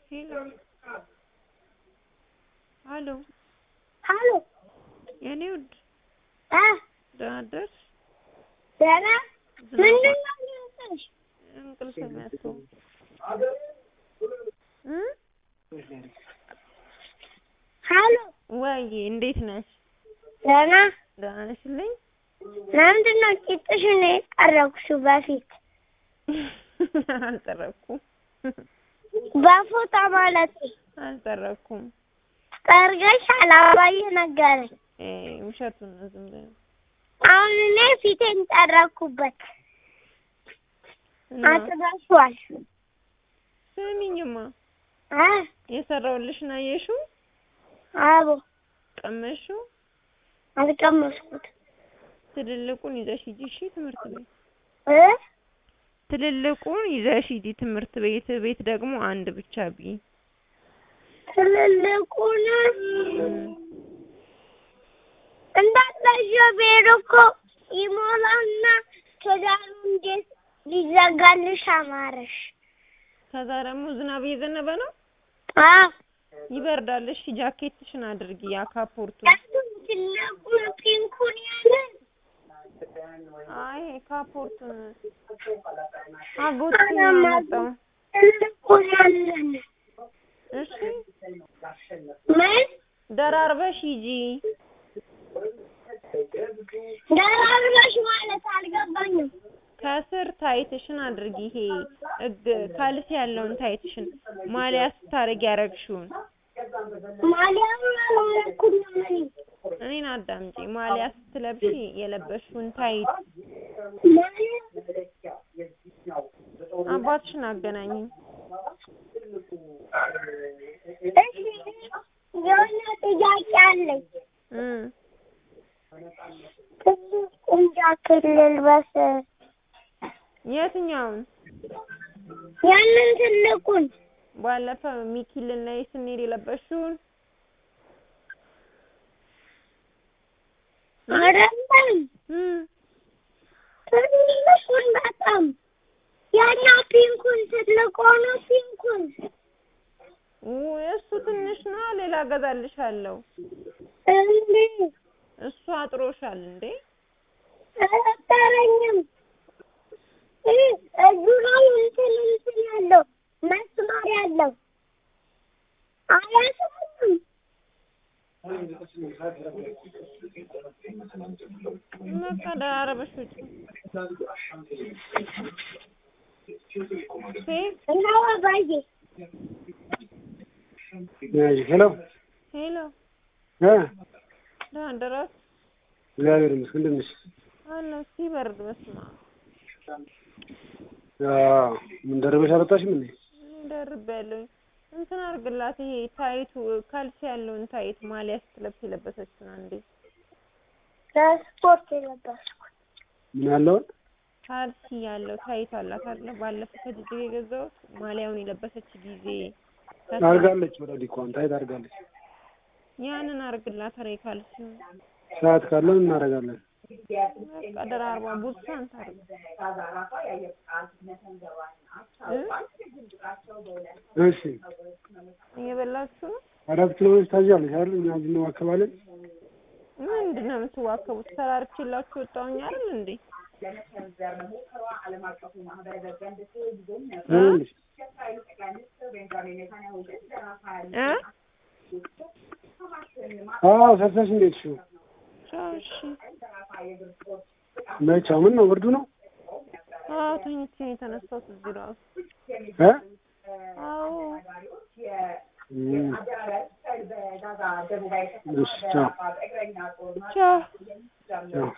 ሄሎ ሀሎ ሀሎ የኔ ውድ እ ደህና አደርሽ? ደህና ምንድን ነው የሚያስጠላሽ? እንቅልፍ የሚያስተው እ ሀሎ ወይዬ እንዴት ነሽ? ደህና ደህና ነሽልኝ? ለምንድን ነው ቂጥሽን የጠረኩሽው በፊት አልጠረኩም በፎጣ ማለት አልጠረኩም። ጠርገሻል አባዬ ነገረኝ እ ውሸቱን ነው ዝም ብለው አሁን እኔ ፊቴን ጠረኩበት እና አጥበሽዋል ስሚኝማ እ የሰራሁልሽን አየሽው? አቦ ቀመሽው? አልቀመስኩትም ትልልቁን ይዘሽ ሂጂ እሺ ትምህርት ቤት እ ትልልቁን ይዘሽ ሂጂ ትምህርት ቤት ቤት ደግሞ አንድ ብቻ ብይ ትልልቁን እም። እንዳትረሺው ብሄድ እኮ ይሞላና ትዳሩ እንዴት ሊዘጋልሽ አማረሽ ከዛ ደግሞ ዝናብ እየዘነበ ነው አዎ ይበርዳል እሺ ጃኬትሽን አድርጊ ያ ካፖርቱ ያቱን ትልቁን ፒንኩን ያለን አይ ካፖርቱን አጎትሽ ነው ያመጣው ትልቁን ያለን እሺ ምን ደራርበሽ ሂጂ ደራርበሽ ማለት አልገባኝም ከስር ታይትሽን አድርጊ ይሄ እግ ካልሲ ያለውን ታይትሽን ማሊያ ስታረጊ ያረግሽውን ማሊያውን አላረኩም እኔ እኔን አዳምጪ ማሊያ ስትለብሺ የለበሽውን ታይት ማሊያ አባትሽን አገናኝኝ እሺ የሆነ ጥያቄ አለኝ እም ትልቁን ጃኬት ልልበስ የትኛውን ያንን ትልቁን ባለፈው ሚኪልን ላይ ስንሄድ የለበሽውን አይደለም እም ትልቁን በጣም ያኛው ፒንኩን ትልቅ ሆኖ ፒንኩን ውይ እሱ ትንሽ ነው ሌላ እገዛልሻለሁ እንዴ እሱ አጥሮሻል እንዴ አልጠረኝም እጁ ላይ እንትን እንትን ያለው መስመር ያለው አያስብም በቃ ደራረበሽ ውጪ ሴት እንደው አባዬ ሄሎ ሄሎ እ ደህና አደራችሁ እግዚአብሔር ይመስገን እንደምን ነሽ? አለሁ ሲበርድ በስመ አብ አዎ ምን ደረበሽ አልወጣሽም እንዴ? እኔ ደርቤያለሁኝ እንትን አድርግላት ይሄ ታይቱ ካልሲ ያለውን ታይት ማሊያ ስትለብስ የለበሰችውን አንዴ ለስፖርት የለበስኩት ምን ያለውን ካልሲ ያለው ታይት አላት አይደለ ባለፈው ከጅጅጋ የገዛሁት ማሊያውን የለበሰች ጊዜ ከዛ አድርጋለች ኦልሬዲ እኮ አንተ አይት አድርጋለች። ያንን አድርግላት ኧረ ካልሲውን ሰዓት ካለን እናደርጋለን። በቃ ደራርባ ቡትሳን ታርግ እ እሺ እየበላችሁ ነው አራት ኪሎ ሜትር ታዣለሽ አይደል? እኛ እዚህ እንዋከባለን። ምንድን ነው የምትዋከቡት ተራርቼላችሁ ወጣሁኝ አይደል እንዴ ምን ልሽ? እ አዎ ሰርተሽ እንዴት ሹ ቻው እሺ መቻው ምን ነው ብርዱ ነው? አዎ ተኝቼ ነው የተነሳሁት እዚህ ራሱ እ አዎ እም። እሺ ቻው ቻው ቻው